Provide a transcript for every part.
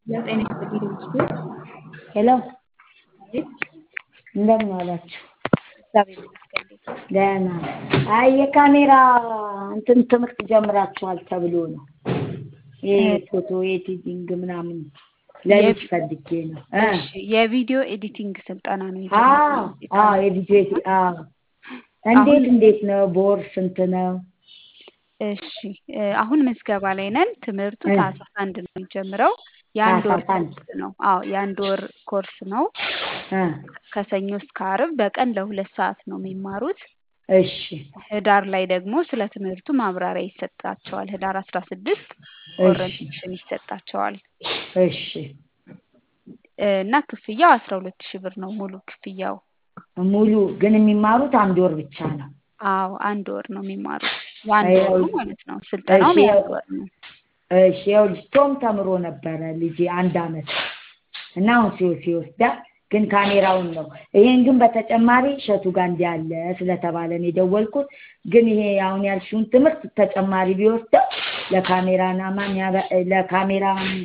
ጤና ይስጥልኝ ይመስገን። ሄሎ አቤት እንደምን ዋላችሁ? እግዚአብሔር ይመስገን። እንዴት ነው? ደህና አይ የካሜራ እንትን ትምህርት ጀምራችኋል ተብሎ ነው። ይሄ ፎቶ ኤዲቲንግ ምናምን ለልጅ ፈልጌ ነው እ እሺ የቪዲዮ ኤዲቲንግ ስልጠና ነው አዎ የጀመርነው። አዎ የቪዲዮ ኤዲ- አዎ እንዴት እንዴት ነው? በወር ስንት ነው? እሺ እ አሁን ምዝገባ ላይ ነን። ትምህርቱ እ ታህሳስ አንድ ነው የሚጀምረው። የአንድ ወር ታህሳስ አንድ ኮርስ ነው። አዎ የአንድ ወር ኮርስ ነው። እ ከሰኞ እስከ ዓርብ በቀን ለሁለት ሰዓት ነው የሚማሩት። እሺ ህዳር ላይ ደግሞ ስለ ትምህርቱ ማብራሪያ ይሰጣቸዋል። ህዳር አስራ ስድስት እሺ ኦሪንቴሽን ይሰጣቸዋል እሺ እ እና ክፍያው አስራ ሁለት ሺህ ብር ነው ሙሉ ክፍያው። ሙሉ ግን የሚማሩት አንድ ወር ብቻ ነው። አዎ አንድ ወር ነው የሚማሩት። የአንድ ያው ወሩ ማለት ነው። ስልጠናውም እሺ የአንድ ወር ነው። እሺ ይኸውልሽ ቶም ተምሮ ነበረ ልጄ አንድ አመት እና አሁን ሲወ ሲወስዳ ግን ካሜራውን ነው ይሄን ግን በተጨማሪ እሸቱ ጋር እንዲህ ያለ ስለተባለ ነው የደወልኩት። ግን ይሄ አሁን ያልሽውን ትምህርት ተጨማሪ ቢወስደው ለካሜራማን ለካሜራ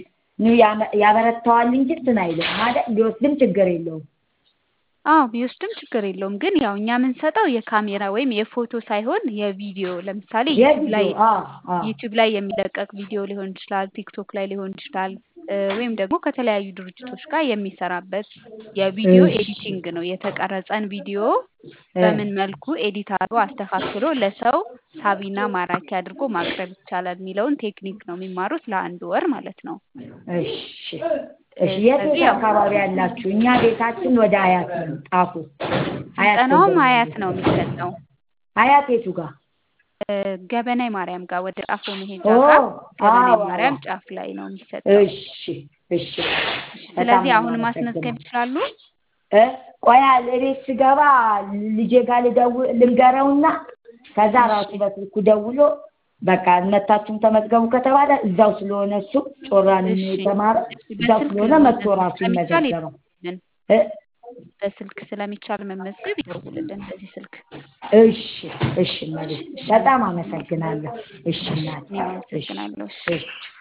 ያበረታዋል እንጂ እንትን አይልም ማለት ቢወስድም ችግር የለውም። አዎ ቢወስድም ችግር የለውም። ግን ያው እኛ የምንሰጠው የካሜራ ወይም የፎቶ ሳይሆን የቪዲዮ ለምሳሌ ዩቲዩብ ላይ የቪዲዮ አዎ አዎ ዩቲዩብ ላይ የሚለቀቅ ቪዲዮ ሊሆን ይችላል፣ ቲክቶክ ላይ ሊሆን ይችላል እ ወይም ደግሞ ከተለያዩ ድርጅቶች ጋር የሚሰራበት የቪዲዮ እሺ ኤዲቲንግ ነው። የተቀረጸን ቪዲዮ እ በምን መልኩ ኤዲት አድርጎ አስተካክሎ ለሰው ሳቢና ማራኪ አድርጎ ማቅረብ ይቻላል የሚለውን ቴክኒክ ነው የሚማሩት ለአንድ ወር ማለት ነው። እሺ እ እሺ የት ስለዚህ የት ያው አካባቢ ያላችሁ? እኛ ቤታችን ወደ ሀያት ነው ጣፉ ሀያት ስልጠናውም ገንዘብ ሀያት ነው ነው የሚሰጠው ሀያት የቱ ጋር? እ ገበናይ ማርያም ጋር ወደ ጣፎ መሄጃ ኦ ጋር ገበናይ አዎ አዎ ማርያም ጫፍ ላይ ነው የሚሰጠው። እሺ እሺ እሺ በጣም ስለዚህ ነው አሁን ማስመዝገብ የማመሰግነው። ይችላሉ። እ ቆያ እቤት ስገባ ልጄ ጋር ልደውል ልንገረውና ከዛ እሺ ራሱ በስልኩ ደውሎ በቃ መታችሁም ተመዝገቡ ከተባለ እዛው ስለሆነ እሱ ጮራን እሺ የተማረ እሺ እዛው በስልክ ስለሆነ መጥቶ መመዝገብ ራሱ ስለሚቻል ይመዘገባል። ይደውልልን። እ በስልክ ስለሚቻል መመዝገብ ይደውልልን በዚህ ስልክ። እሺ እሺ እሺ መቤት እሺ በጣም አመሰግናለሁ። አመሰግናለሁ። እሺ እሺ እናቴ እኔም እሺ አመሰግናለሁ። እሺ እሺ